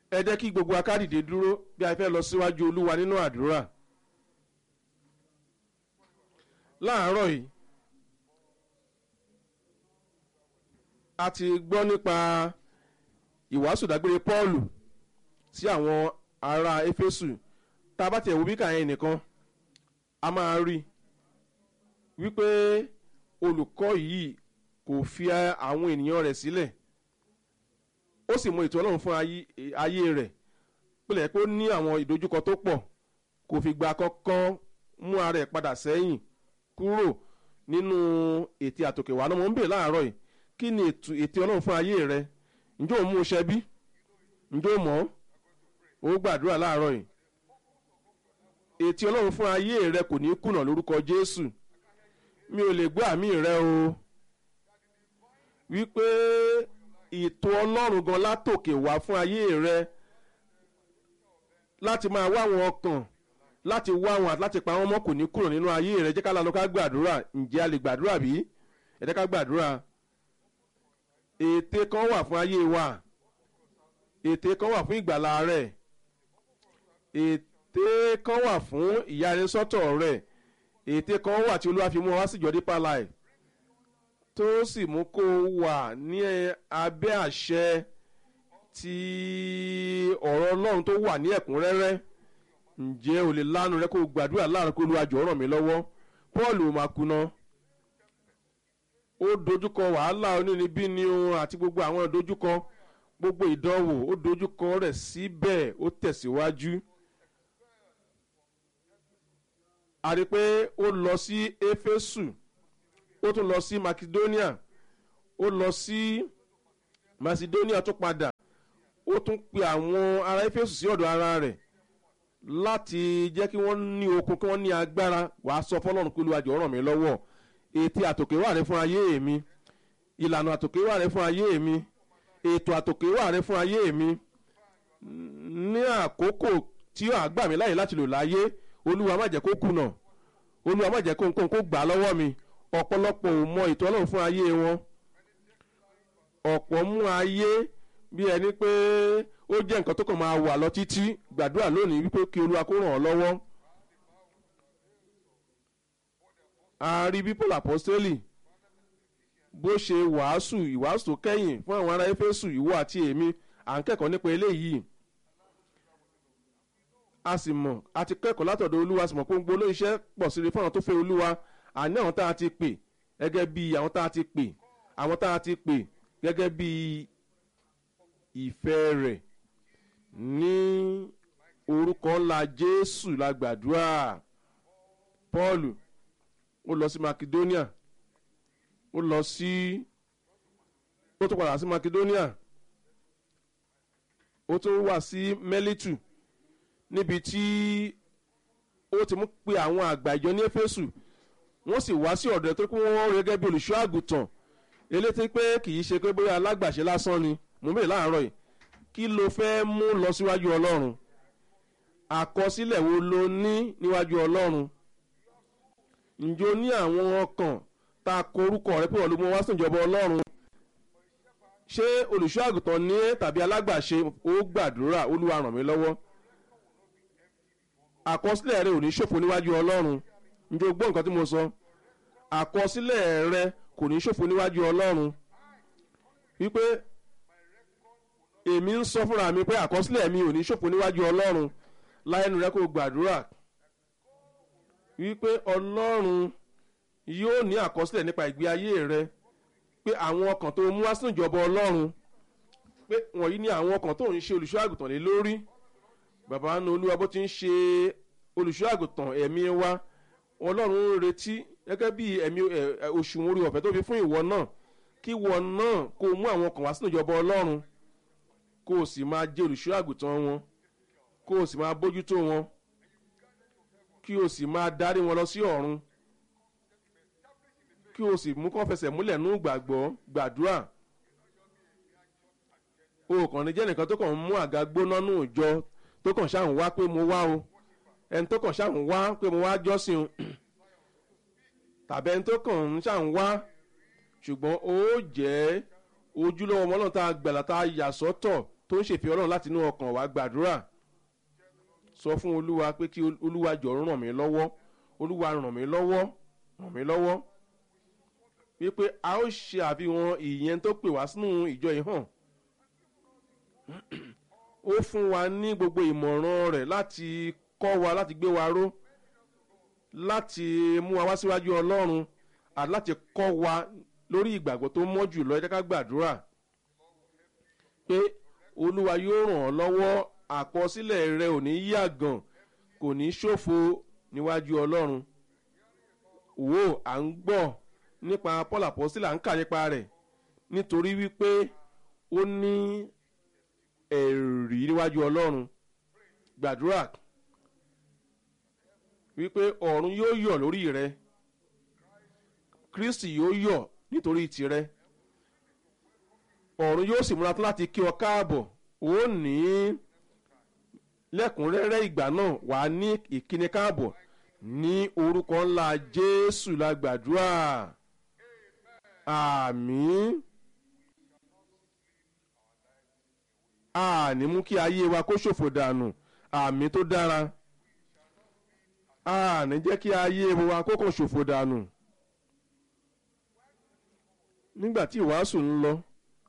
ẹ jẹ́ kí gbogbo akádìde dúró bí a fẹ́ lọ síwájú olúwa nínú àdúrà láàárọ̀ yìí a ti gbọ́ nípa ìwàásù dágbére pọ́ọ̀lù sí àwọn ará éfésù tá a bá tiẹ̀ wo bí kàyẹn nìkan a máa rí wípé olùkọ́ yìí kò fi àwọn ènìyàn rẹ̀ sílẹ̀ ó sì mọ ètò ọlọ́run fún ayé rẹ̀ pílẹ̀ pé ó ní àwọn ìdojúkọ tó pọ̀ kò fi gba kọ́kọ́ mú ara ẹ̀ padà sẹ́yìn kúrò nínú ètò àtòkèwà náà mo ń bèèrè láàárọ̀ yìí kí ni ètò ọlọ́run fún ayé rẹ̀ ǹjẹ́ ò mú iṣẹ́ bí ǹjẹ́ ò mọ̀ ó gbàdúrà láàárọ̀ yìí ètò ọlọ́run fún ayé rẹ̀ kò ní kùnà lórúkọ jésù mi ò lè gbọ́ àmì rẹ o wípé ètò ọlọ́run gan látòkè wá fún ayé rẹ láti máa wá àwọn ọkàn láti wá àwọn àti láti pa àwọn ọmọ kò ní kúrò nínú ayé rẹ jẹ́ ká lánàá ká gbàdúrà ǹjẹ́ a lè gbàdúrà bí ẹ jẹ́ ká gbàdúrà ète kan wà fún ayé wa ète kan wà fún ìgbàlá rẹ ète kan wà fún ìyanisọ́tọ̀ rẹ ète kan wà tí olúwa fi mú wa wá síjọ Deeper Life tó sì mú kó wà ní abẹ́ àṣẹ ti ọ̀rọ̀ ọlọ́run tó wà ní ẹ̀kúnrẹ́rẹ́ ǹjẹ́ o lè lánu rẹ kó gbàdúrà láàrin kó olúwa jọ̀ọ́ ràn mí lọ́wọ́ Paul ò máa kuná ó dojúkọ wàhálà onínibíni ohun àti gbogbo àwọn ìdojúkọ gbogbo ìdánwò ó dojúkọ rẹ̀ síbẹ̀ ó tẹ̀síwájú. a rí i pé ó lọ sí éfésù ó tún lọ sí macedonia ó lọ sí macedonia tó padà ó tún pe àwọn ará éfésù sí ọ̀dọ̀ ara rẹ̀ láti jẹ́ kí wọ́n ní okun kí wọ́n ní agbára wàá sọ fọlọ́run pé olùwàjò ràn mí lọ́wọ́ ètè àtòkè wà rẹ fún ayé mi ìlànà àtòkè wà rẹ fún ayé mi ètò àtòkè wà rẹ fún ayé mi ní àkókò tí ó àgbà mí láyè láti lò láyé olúwa má jẹ́ kó kùnà olúwa má jẹ́ kó nǹkan kó gbà lọ́wọ́ mi ọ̀pọ̀lọpọ̀ ò mọ ètò ọlọ́run fún ayé wọn ọ̀pọ̀ mú ayé bí ẹni pé ó jẹ́ nǹkan tó kàn máa wà lọ títí gbàdúrà lónìí wípé kí olúwa kó ràn ọ́ lọ́wọ́ ààrí bí paul apostoli bó ṣe wàásù ìwàásù tó kẹ́yìn fún àwọn ará éfésù ìwọ àti èmi à ń kẹ́kọ̀ọ́ nípa eléyìí a sì mọ̀ a ti kẹ́kọ̀ọ́ látọ̀dọ̀ olúwa sì mọ̀ pé gbogbo olóyìnṣẹ́ pọ̀ sí i fún àwọn tó fẹ́ olúwa àní àwọn tá a ti pè gẹ́gẹ́ bí àwọn tá a ti pè àwọn tá a ti pè gẹ́gẹ́ bí ìfẹ́ rẹ̀ ní orúkọ ńlá jésù la gbàdúrà paul ó lọ sí macedonia ó lọ sí ó tún padà sí macedonia ó tún wà sí melitu níbi tí ó ti mú pé àwọn àgbà ìjọ ní éfésù wọ́n sì wá sí ọ̀dọ̀ tó kí wọ́n rí gẹ́gẹ́ bí olùṣọ́ àgùntàn eléyìí pé kì í ṣe pé bóyá alágbàṣe lásán ni mo bèèrè láàárọ̀ yìí kí ló fẹ́ mú lọ síwájú ọlọ́run àkọsílẹ̀ wo ló ní níwájú ọlọ́run ǹjẹ́ o ní àwọn ọkàn tá a kọ orúkọ rẹ pé wọ́n ló mú wá sí ìjọba ọlọ́run ṣé olùṣọ́ àgùntàn ní tàbí alágbàṣe ó gbàdúrà olúwa ràn mí lọ́wọ́ àkọsílẹ̀ rẹ ò ní ṣòfò níwájú ọlọ́run ǹjẹ́ o gbọ́ nǹkan tí mo sọ àkọsílẹ̀ rẹ kò ní ṣòfò níwájú ọlọ́run wípé èmi ń sọ fúnra mi pé àkọsílẹ̀ mi ò ní ṣòfò níwájú ọlọ́run láyénu rẹ kó gbàdúrà wípé ọlọ́run yóò ní àkọsílẹ̀ nípa ìgbé ayé rẹ pé àwọn ọkàn tó mú wá sínú ìjọba ọlọ́run pé wọ̀nyí ni àwọn ọkàn tó ń ṣe olùṣọ́ àgùntàn lé lórí bàbá nu olúwa bó ti ń ṣe olùṣọ́ àgùntàn ẹ̀mí wa ọlọ́run ń retí gẹ́gẹ́ bí ẹ̀mí òṣùwọ̀n orí ọ̀fẹ́ tó fi fún ìwọ náà kí ìwọ náà kó mú àwọn ọkàn wá sínú ìjọba ọlọ́run kó o sì máa jẹ́ olùṣọ́ àgùntàn wọn kó o sì máa bójútó wọn kí o sì máa darí wọn lọ sí ọ̀run kí o sì mú kán fẹsẹ̀ múlẹ̀ nú gbàgbọ́ gbàdúrà o kàn ní jẹ́ nìkan tó kàn ń mú àga gbóná nù jọ tó kàn ṣáà ń wá pé mo wá o ẹni tó kàn ṣáà ń wá pé mo wá jọ́sìn o tàbí ẹni tó kàn ń ṣáà ń wá ṣùgbọ́n ó jẹ́ ojúlówó ọmọ náà tá a gbàlà tá a yà sọ́tọ̀ tó ń ṣèfẹ́ ọlọ́run láti inú ọkàn wá gbàdúrà sọ fún olúwa pé kí olúwa jọ ràn mí lọ́wọ́ olúwa ràn mí lọ́wọ́ ràn mí lọ́wọ́ wípé a ó ṣe àfihàn ìyẹn tó pè wá sínú ìjọ yìí hàn ó fún wa ní gbogbo ìmọ̀ràn rẹ̀ láti kọ́ wa láti gbé wa ró láti mú wa wá síwájú ọlọ́run àti láti kọ́ wa lórí ìgbàgbọ́ tó mọ́ jù lọ ẹ jẹ́ ká gbàdúrà pé olúwa yóò ràn ọ́ lọ́wọ́ àkọsílẹ̀ rẹ ò ní yàgàn kò ní ṣòfò níwájú ọlọ́run wò à ń gbọ́ nípa paul apostol à ń kà nípa rẹ̀ nítorí wípé ó ní ẹ̀rí níwájú ọlọ́run gbàdúrà wípé ọ̀run yóò yọ̀ lórí rẹ kristi yóò yọ̀ nítorí tirẹ̀ ọ̀run yóò sì múra tán láti kí ọ káàbọ̀ ó ní lẹ́kùnrẹ́rẹ́ ìgbà náà wàá ní ìkíni káàbọ̀ ní orúkọ ńlá jésù la gbàdúrà àmín àní mú kí ayé wa kó ṣòfò dànù àmín tó dára àní jẹ́ kí ayé wa kó kàn ṣòfò dànù nígbà tí ìwàásù ń lọ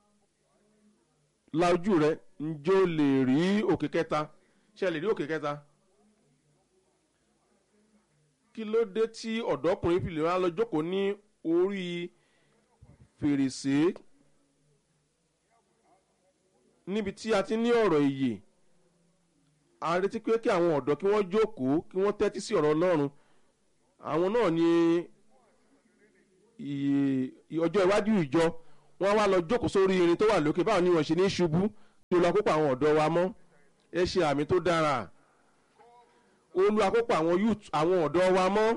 la ojú rẹ ǹjẹ́ o lè rí òkè kẹta ṣe lè rí òkè kẹta kí ló dé tí ọ̀dọ́kùnrin fi lè wá lọ jókòó ní orí fèrèsé níbi tí a ti ní ọ̀rọ̀ ìyè a retí pé kí àwọn ọ̀dọ́ kí wọ́n jókòó kí wọ́n tẹ́tí sí ọ̀rọ̀ ọlọ́run àwọn náà ní ọjọ́ iwájú ìjọ wọ́n wá lọ jókòó sórí irin tó wà lókè báwọn ni wọ́n ṣe ní ṣubú kí olú akópa àwọn ọ̀dọ́ wa mọ́ ẹ ṣe àmì tó dára olú akópa àwọn youth àwọn ọ̀dọ́ wa mọ́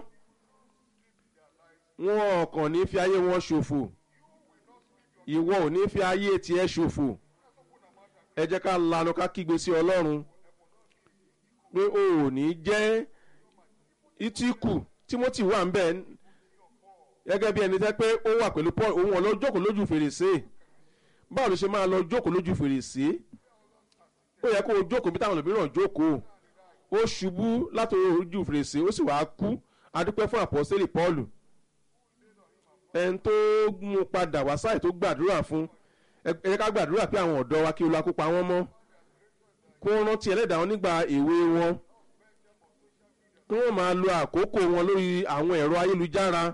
wọn kàn ní fi ayé wọn ṣòfò ìwọ ò ní fi ayé tiẹ̀ ṣòfò ẹ jẹ́ ká lanu ká kígbe sí ọlọ́run pé o ò ní jẹ́ ìtìkù timothy wà ń bẹ̀ gẹ́gẹ́ bí ẹni tẹ́ pé ó wà pẹ̀lú paul òun ọ̀lọ́ jókòó lójú fèrèsé báwo ló ṣe máa lọ jókòó lójú fèrèsé ó yẹ kó o jókòó bí táwọn òmíràn jókòó ó ṣubú láti ojú fèrèsé ó sì wáá kú adúpẹ́ fún àpọ́sẹ́lì paul ẹni tó mú padà wá sáì tó gbàdúrà fún ẹ jẹ́ ká gbàdúrà pé àwọn ọ̀dọ́ wa kí olú akópa wọn mọ́ kó rántí ẹlẹ́dàá wọn nígbà èwe wọn kí wọ́n máa lo àkókò wọn lórí àwọn ẹ̀rọ ayélujára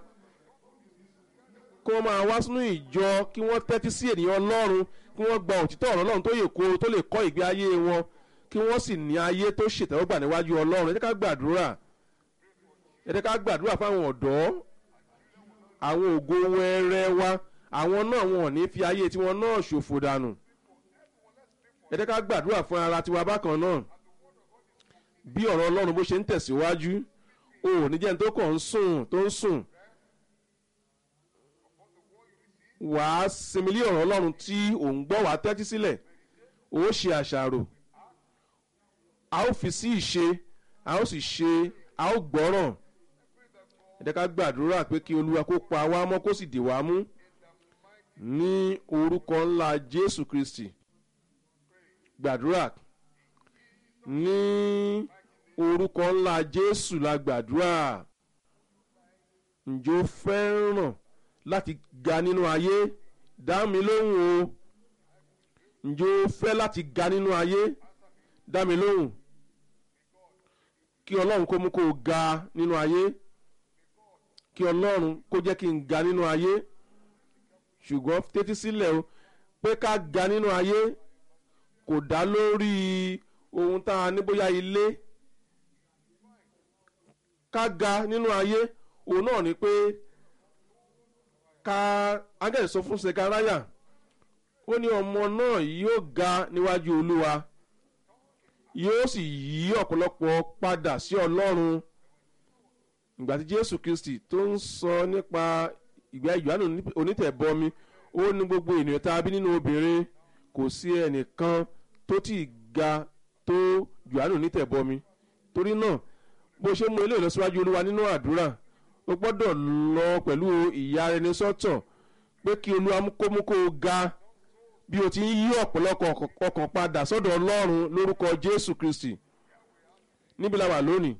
kí wọ́n máa wá sínú ìjọ kí wọ́n tẹ́tí sí ènìyàn ọlọ́run kí wọ́n gba òtítọ́ ọ̀rọ̀ ọlọ́run tó yè kóró tó lè kọ́ ìgbé ayé wọn kí wọ́n sì ní ayé tó ṣètẹ́wọ́gbà níwájú ọlọ́run ẹ jẹ́ ká gbàdúrà ẹ jẹ́ ká gbàdúrà fáwọn ọ̀dọ́ àwọn ògo wẹrẹ wa àwọn náà wọn ò ní fi ayé tiwọn náà ṣòfò dànù ẹ jẹ́ ká gbàdúrà fún ara tiwa bákan náà bí ọ̀rọ̀ ọlọ́run bó ṣe ń tẹ̀síwájú o ò ní jẹ́ ní tó kàn ń sùn tó ń sùn wàá sinmi lé ọ̀rọ̀ ọlọ́run tí ò ń gbọ́ wàá tẹ́tí sílẹ̀ ó ṣe àṣàrò a ó fi sí ìṣe a ó sì ṣe a ó gbọ́ràn ẹ jẹ́ ká gbàdúrà pé kí olúwa kó pa wá mọ́ kó sì dì wá mú ní orúkọ ńlá jésù kristi gbàdúrà ní orúkọ ńlá jésù la gbàdúrà ǹjẹ́ ó fẹ́ràn láti ga nínú ayé dá mi lóhùn o ǹjẹ́ ó fẹ́ láti ga nínú ayé dá mi lóhùn kí ọlọ́run kó mú kó o ga nínú ayé kí ọlọ́run kó jẹ́ kí n ga nínú ayé ṣùgbọ́n tẹ́tí sílẹ̀ o pé ká ga nínú ayé kò dá lórí ohun tá a ní bóyá ilé ká ga nínú ayé òun náà ni pé ká ángẹ́lì sọ fún sekaraya ó ní ọmọ náà yóò ga níwájú olúwa yóò sì yí ọ̀pọ̀lọpọ̀ padà sí ọlọ́run ìgbà tí jésù kristi tó ń sọ nípa ìgbà ìjọ́nù onítẹ̀bọmi ó ní gbogbo ènìyàn tá a bí nínú obìnrin kò sí ẹnìkan tó ti ga tó jọ́nù onítẹ̀bọmi torí náà bó ṣe mú eléyìí lọ síwájú olúwa nínú àdúrà ó gbọ́dọ̀ lọ pẹ̀lú ìyá ẹni sọ́tọ̀ pé kí olúwa kó mú kó o ga bí o ti ń yí ọ̀pọ̀lọpọ̀ ọkàn padà sọ́dọ̀ ọlọ́run lórúkọ jésù kristi níbi la wà lónìí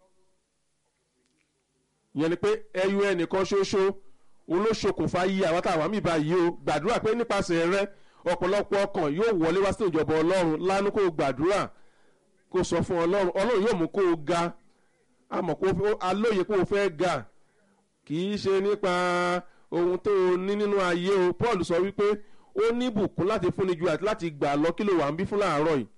ìyẹn ni pé ẹyọ ẹnìkan ṣoṣo òun ló ṣokùnfà yí àwọn táwọn àmì báyìí o gbàdúrà pé nípasẹ̀ rẹ ọ̀pọ̀lọpọ̀ ọkàn yóò wọlé wá sínú ìjọba ọlọ́run lánàá kó o gbàdúrà kó o sọ fún ọlọ́run ọlọ́run yóò mú kó o ga àmọ́ kó o alóye kó o fẹ́ ga kì í ṣe nípa ohun tó o ní nínú ayé o paul sọ wípé ó ní bùkún láti fúnni ju àti láti gbà lọ kí ló wà ń bí fún láàárọ̀ yìí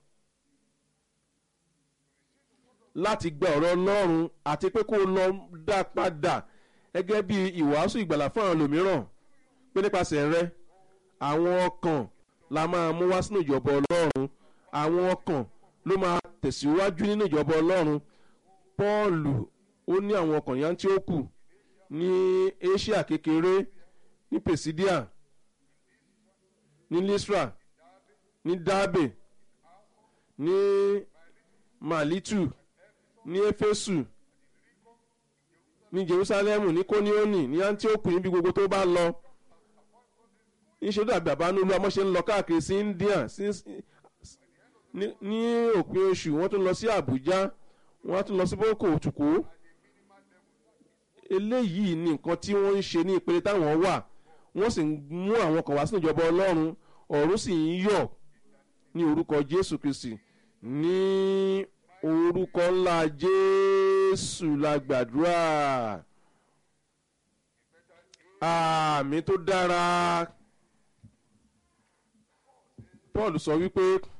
láti gba ọ̀rọ̀ ọlọ́run àti pé kó o lọ dá padà gẹ́gẹ́ bí ìwàásù ìgbàlà fún àwọn ẹlòmíràn pé nípasẹ̀ rẹ àwọn ọkàn la máa mú wá sínú ìjọba ọlọ́run àwọn ọkàn ló máa tẹ̀síwájú nínú ìjọba ọlọ́run pọ́ọ̀lù ó ní àwọn ọkàn yá tí ó kù ní asia kékeré ní pesidia ní lisra ní dabe ní malitu ní efesu ní jerusalemu ní kóníónì ní antioch níbi gbogbo tó bá lọ níṣẹ́ dàbí àbánúlú amọ́ṣe ń lọ káàkiri sí india ní òpin oṣù wọ́n tún lọ sí abuja wọ́n á tún lọ sí boko òtùkú eléyìí ni nǹkan tí wọ́n ń ṣe ní ìpele táwọn wà wọ́n sì ń mú àwọn kan wá sínú ìjọba ọlọ́run ọ̀run sì ń yọ̀ ní orúkọ jésù kristi ní orúkọ ńlá jésù la gbàdúrà àmì tó dára paul sọ wípé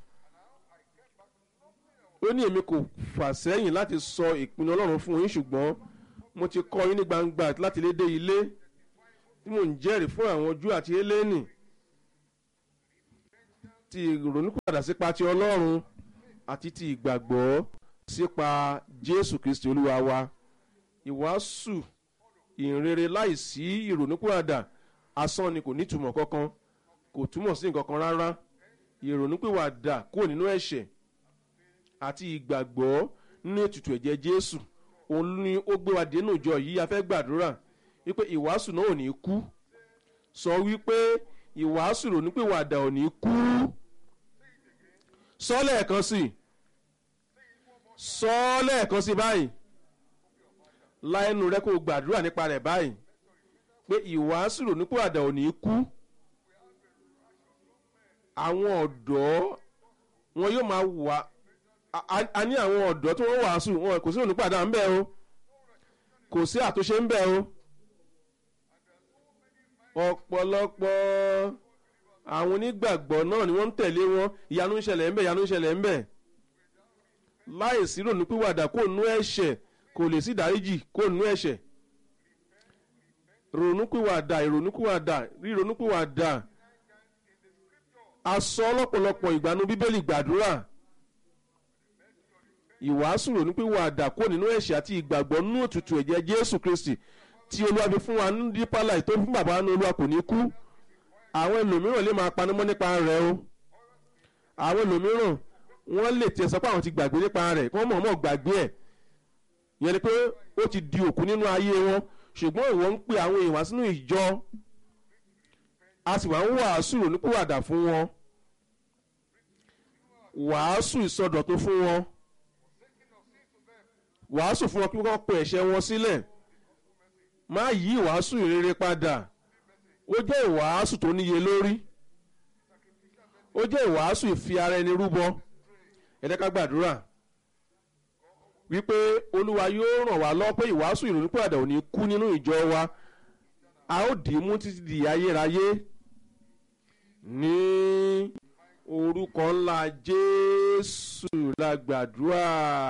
ó ní èmi kò fà sẹ́yìn láti sọ ìpinnu ọlọ́run fún yín ṣùgbọ́n mo ti kọ́ yín ní gbangba láti lé dé ilé tí mò ń jẹ́rìí fún àwọn ojú àti eléni ti ìrònúpìwàdà sípa ti ọlọ́run àti ti ìgbàgbọ́ sípa jésù kristi olúwa wa ìwàásù ìrere láìsí ìrònúpìwàdà asán ni kò nítumọ̀ kankan kò túmọ̀ sí nǹkan kan rárá ìrònúpìwàdà kúrò nínú ẹ̀ṣẹ̀ àti ìgbàgbọ́ nínú ètùtù ẹ̀jẹ̀ jésù òun ni ó gbé wa dénú ìjọ yìí a fẹ́ gbàdúrà wípé ìwàásù náà ò ní kú sọ wípé ìwàásù ìrònúpìwàdà ò ní kú sọ lẹ́ẹ̀kan sí sọ lẹ́ẹ̀kan sí báyìí láìnú rẹ kó o gbàdúrà nípa rẹ̀ báyìí pé ìwàásù ìrònúpìwàdà ò ní kú àwọn ọ̀dọ́ wọn yóò máa wà a ní àwọn ọ̀dọ́ tí wọ́n wàásù wọn kò sí ìrònúpìwàdà ń bẹ o kò sí àtúnṣe ń bẹ o ọ̀pọ̀lọpọ̀ àwọn onígbàgbọ́ náà ni wọ́n ń tẹ̀lé wọn ìyanu ń ṣẹlẹ̀ ń bẹ̀ ìyanu ń ṣẹlẹ̀ ń bẹ̀ láìsí ìrònúpìwàdà kó nú ẹ̀ṣẹ̀ kò lè sí ìdáríjì kó nú ẹ̀ṣẹ̀ ìrònúpìwàdà ìrònúpìwàdà ríronúpìwàdà asọ ọlọ́pọ̀lọpọ̀ ìgbàanú bíbélì gbàdúrà ìwàásù ìrònúpìwàdà kó nínú ẹ̀ṣẹ̀ àti ìgbàgbọ́ nú òtútù ẹ̀jẹ̀ jésù kristi tí olúwa fi fún wa ní dípà láì tó fún bàbá ní olúwa kò ní kú àwọn ẹlòmíràn lè máa panumọ́ nípa rẹ̀ o àwọn ẹlòmíràn wọ́n lè tiẹ̀ sọ pé àwọn ti gbàgbé nípa rẹ̀ kí wọ́n mọ̀ọ́mọ̀ gbàgbé ẹ̀ yẹn ni pé ó ti di òkú nínú ayé wọn ṣùgbọ́n ìwọ ń pe àwọn èèyàn wá sínú ìjọ a sì wá ń wàásù ìrònúpìwàdà fún wọn wàásù ìsọdọ̀tun fún wọn wàásù fún wọn kí wọ́n pe ẹ̀ṣẹ̀ wọn sílẹ̀ má yí ìwàásù ìrere padà ó jẹ́ ìwàásù tó níye lórí ó jẹ́ ìwàásù ìfi ara ẹni rúbọ ẹ̀dẹ́ká gbàdúrà wípé olúwa yóò ràn wá lọ́ pé ìwàásù ìrònúpìwàdà ò ní kú nínú ìjọ wa a ó dì í mú títí di ayérayé ní orúkọ ńlá jésù la gbàdúrà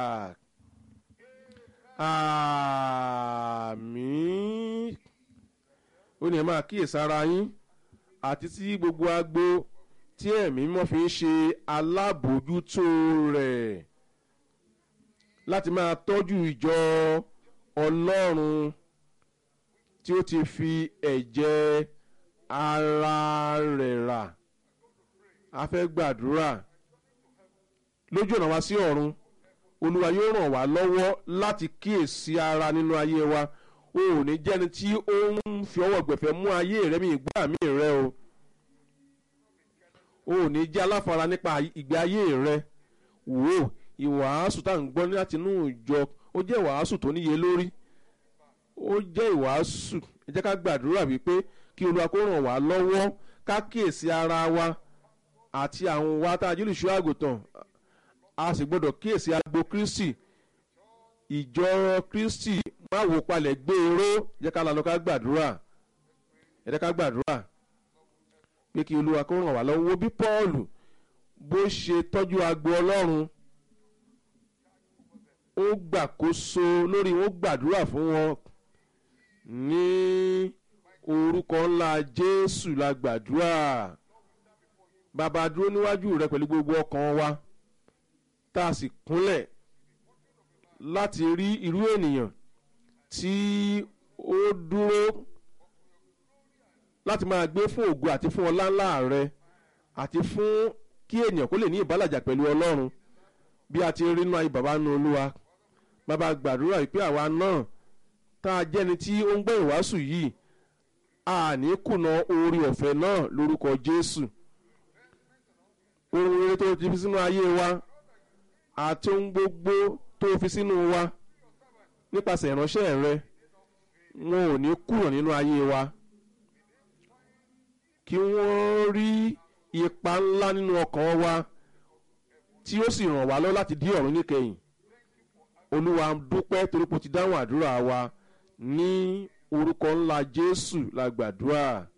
àmín ó ní ẹ máa kíyèsára yín àti tí gbogbo agbo tí ẹ̀mí mọ́ fi ń ṣe alábòójútó rẹ̀ láti máa tọ́jú ìjọ ọlọ́run tí ó ti fi ẹ̀jẹ̀ ara rẹ̀ rà a fẹ́ gbàdúrà lójú ọ̀nà wa sí ọ̀run olúwa yóò ràn wá lọ́wọ́ láti kíyèsí ara nínú ayé wa o ò ní jẹ́ni tí ó ń fi ọwọ́ gbẹ̀fẹ́ mú ayé rẹ mi ìgbà mi rẹ o o ò ní jẹ́ aláfara nípa ìgbé ayé rẹ wò ó ìwàásù tá à ń gbọ́ láti inú ìjọ ó jẹ́ ìwàásù tó níye lórí ó jẹ́ ìwàásù ẹ jẹ́ ká gbàdúrà wípé kí olúwa kó ràn wá lọ́wọ́ ká kíyèsí ara wa àti àwọn wa tá a jílù ṣọ́ àgùntàn a sì gbọ́dọ̀ kíyèsí agbo kristi ìjọ kristi má wò palẹ̀ gbé eré jẹ́ ká lọ ká gbàdúrà ẹ jẹ́ ká gbàdúrà pé kí olúwa kó ràn wá lọ́wọ́ wo bí pọ́ọ̀lù bó ṣe tọ́jú agbo ọlọ́run ó gbàkóso lórí wọn gbàdúrà fún wọn ní orúkọ ńlá jésù la gbàdúrà bàbá dúró níwájú rẹ pẹ̀lú gbogbo ọkàn wa tá a sì kúnlẹ̀ láti rí irú ènìyàn tí ó dúró láti máa gbé fún ògo àti fún ọlá ńlá rẹ àti fún kí ènìyàn kó lè ní ìbálàjà pẹ̀lú ọlọ́run bí a ti rí nínú ayé bàbá nu olúwa bàbá gbàdúrà wípé àwa náà tá a jẹ́ni tí ó ń gbọ́ ìwàásù yìí a ní kùnà orí ọ̀fẹ́ náà lórúkọ jésù ohun rere tó ti fi sínú ayé wa àti ohun gbogbo tó fi sínú wa nípasẹ̀ ìránṣẹ́ rẹ wọn ò ní kùnà nínú ayé wa kí wọ́n rí ipa ńlá nínú ọkàn wa tí ó sì ràn wá lọ láti dí ọ̀run níkẹyìn olúwa dúpẹ́ torí pé o ti dáhùn àdúrà wa ní orúkọ ńlá jésù la gbàdúrà